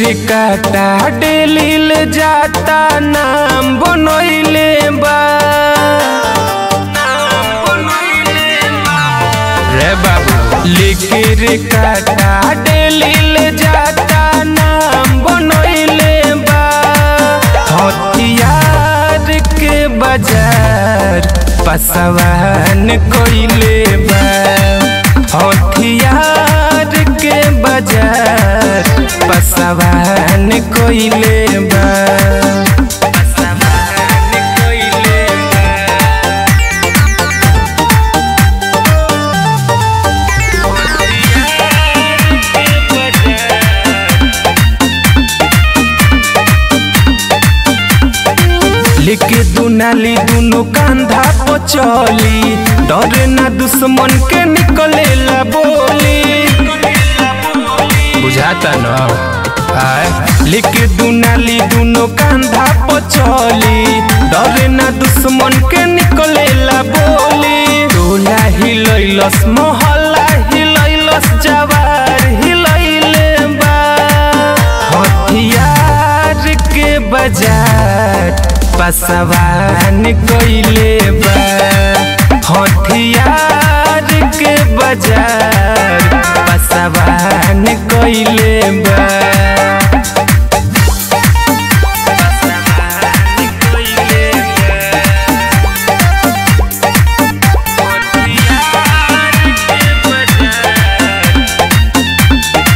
काटा डेलिल जाता नाम बनैले बा रे बाबू लिखिर काटा डेलिल जाता नाम बनैले बा हथियार के बाजार पसवान कोइले बा हथियार के बाजार पसवान कोइले बा पसवान कोइले बा लेके दुनाली दुनो कांधा पर चली डरे ना दुश्मन के निकले ला बोली बुझाता न आय लेके दुनाली दुनो कांधा पर चली डरे ना दुश्मन के निकले ला बोली टोला हिलैलस मोहल्ला हिलैलस जवार हिलैले बा हथियार के बाजार पसवान कोइले बा हथियार के बाजार पसवान कोइले बा पसवान कोइले बा। हथियार के बाजार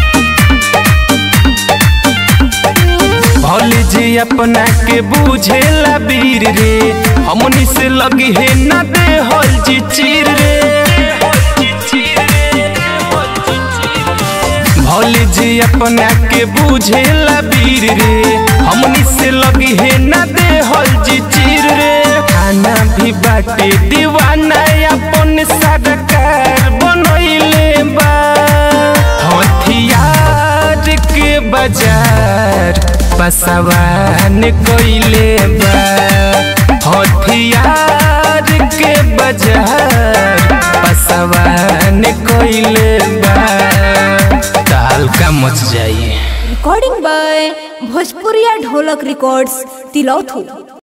भौली जी अपना के बुझेला वीर रे हमनी से लगी है न दे हल जी चीर रे भौली जी अपना के बुझेला वीर रे हमनी से लगी है न दे हल जी चीर रे खाना भी बाटे दीवाना अपन सरकार बनैले बा हथियार के बाजार पसवान कोइले बा हथियार के बाजार पसवान कोइले बा ताल का मच जाइए recording by Bhojpuriya Dholak Records, Tilautu.